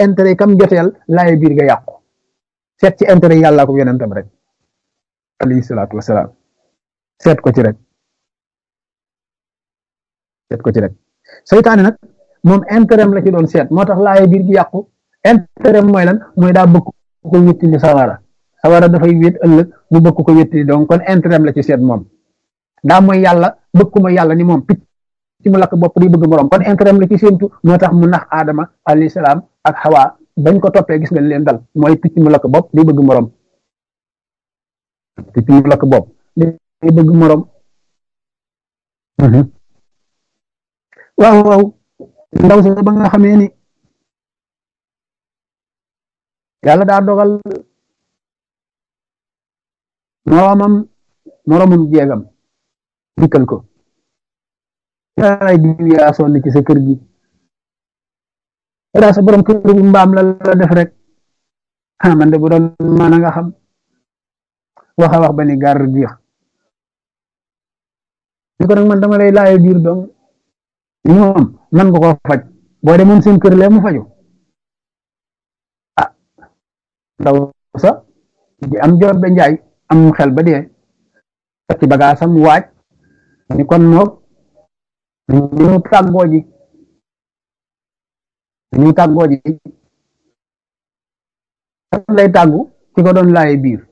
intérêt kam joteel laaye biir nga yàqu seet ci intérêt yàlla ko yonentam rek alayhi salaatu wasalaam seet ko ci rek seet ko ci rek seytaane nag moom intérêt la ci doon seet moo tax laaye biir gi yàqu intérêt mooy lan mooy daa bëgg ko wéttili sawara sawara dafay wét ëllëg mu bëgg ko wéttili donc kon intérêt la ci seet moom daa mooy yàlla bëgg ko mooy yàlla ni moom picc ci mu lakk bopp di bëgg morom kon intérêt la ci séentu moo tax mu nax aadama alayhi salaam ak xawaa bañ ko toppee gis nga leen dal mooy picc mu lakk bopp di bëgg morom picc mu lakk bopp di bëgg morom waaw waaw ndaw si ba nga xamee ni yàlla daa dogal moromam moromum jeegam dikkal ko yaay diw yaa sonn ci sa kër gi daa sa borom kër gi mbaam la la def rek ah man de bu doon mën a nga xam wax a wax ba ni gar biix ni ko nag man dama lay laaye biir dong li moom man nga ko faj boo demoon seen kër lee mu faju ah ndaw sa di am jor be njaay am xel ba dee ci bagaasam waaj ni kon noog ñu tàggoo ji ñu tàggoo ji lay tàggu ci ko doon laaye biir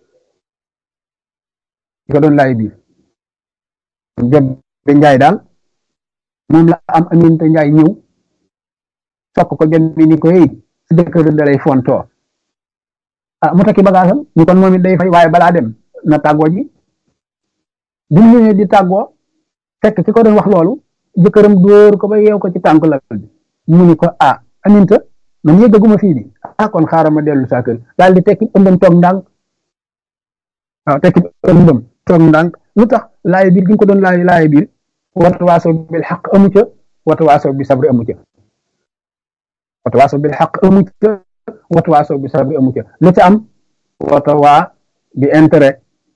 ci ko doon laaye biir jot be njaay daal moom la am aminte njaay ñëw sokk ko jot bi ni ko hey si jëkkër da lay fontoo ah mu takki bagaasam ñu kon moom it day fay waaye balaa dem na tàggoo ji bi mu ñëwee di tàggoo fekk ki ko doon wax loolu jëkkëram dóor ko ba yeew ko ci tànk la bi mu ni ko ah aminta man yëggaguma fii di ah kon xaaral ma dellu saa kër daal di tekki ëmbam toog ndànk waaw tekki ëmbam toog ndànk lu tax laay biir gi nga ko doon laay laay biir wata waaso bil xaq amu ca wata waaso bi sabri amu ca wata waaso bil xaq amu ca wata waaso bi sabri amu ca lu ca am wata waa bi intérêt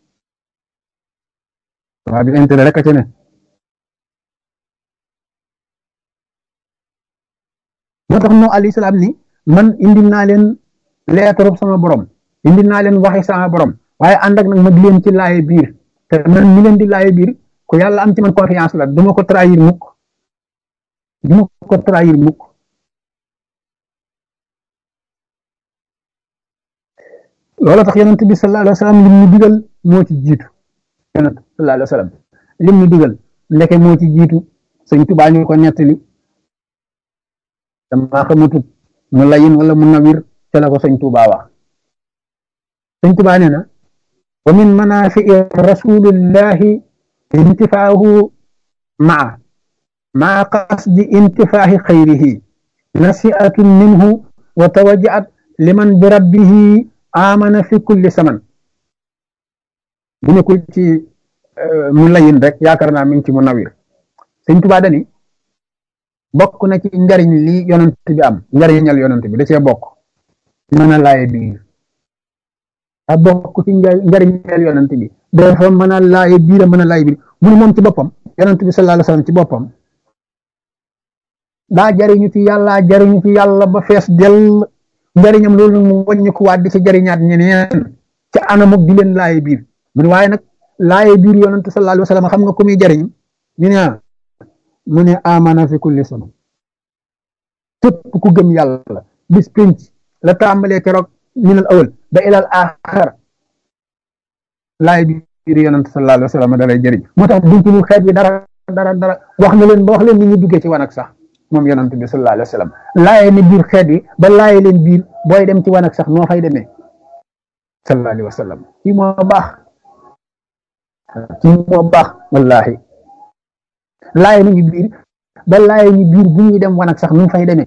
waa bi intérêt rek a ca ne moo tax no alayhi salaam ni man indi naa leen leetarub sama borom indi naa leen waxi sama borom waaye ànd ak nag ma di leen ci laaye biir te man mi leen di laaye biir ku yàlla am ci man confiance la duma ko trahir mukk duma ko trahir mukk loolu tax yonent bi sallallahu alayhi wa sallam lim ñu digal moo ci jiitu yonent sallallahu alayhi wa sallam lim ñu digal ndeke moo ci jiitu sëñ Tuubaa ñu ko nettali dama xamatut mu layin wala mu nawir te la ko sëñ Tuubaa wax sëñ Tuubaa nee na wa min manafii rasulillahi intifaahu maa maa qasdi intifaahi xayrihi nasiatun minhu wa tawajaat liman bi rabbihi amana fi kulli saman bu nekkul ci mu layin rek yaakaar naa mi ngi ci mu nawir sëñ Tuubaa dani bokk na ci njariñ li yonent bi am njariñal yonent bi da cee bokk mën a laaye biir a bokk ci njariñal yonent bi dafa mën a laaye biir a mën a laaye biir mu ne moom ci boppam yonent bi sallallahu alayhi wasallam ci boppam daa jariñu ci yàlla jariñu ci yàlla ba fees dell njariñam loolu mu wàññi ko waat di ci jariñaat ñeneen ci anamuk di leen laaye biir mu ne waaye nag laaye biir yonent sallallahu alayhi wasallam xam nga ku muy jariñ ñu ne mu ne amana fi kulli sama képp ku gëm yàlla bis pénc la tàmbalee keroog minal awal ba ilal axar laay biir yonent sallallahu alayhi wa sallam da lay jëriñ moo tax duñ ci lu xeet bi dara dara dara wax na leen ba wax leen ni ñu duggee ci wanag sax moom yonent bi sallallahu alayhi wa sallam laaye ni biir xeet bi ba laaye leen biir booy dem ci wanag sax noo fay demee sallallahu alayhi wa sallam kii moo baax kii moo baax wallahi laaye nañu biir ba laaye ñu biir bu ñuy dem wanag sax nu fay demee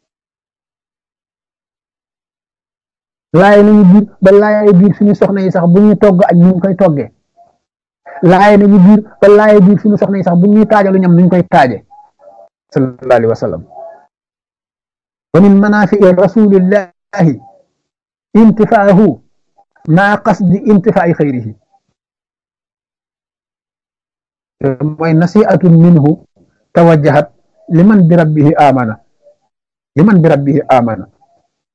laaye nañu biir ba laaye biir suñu soxna yi sax bu ñuy togg añ nu koy toggee laaye nañu biir ba laaye biir suñu soxna yi sax bu ñuy taajalu ñam nuñ koy taaje sallallahu alayhi wa sallam wa min manafii rasulillahi intifaahu maa qasdi intifaa'i xayrihi mooy nasiatun minhu tawajjahat liman bi rabbihi amana liman bi rabbihi amana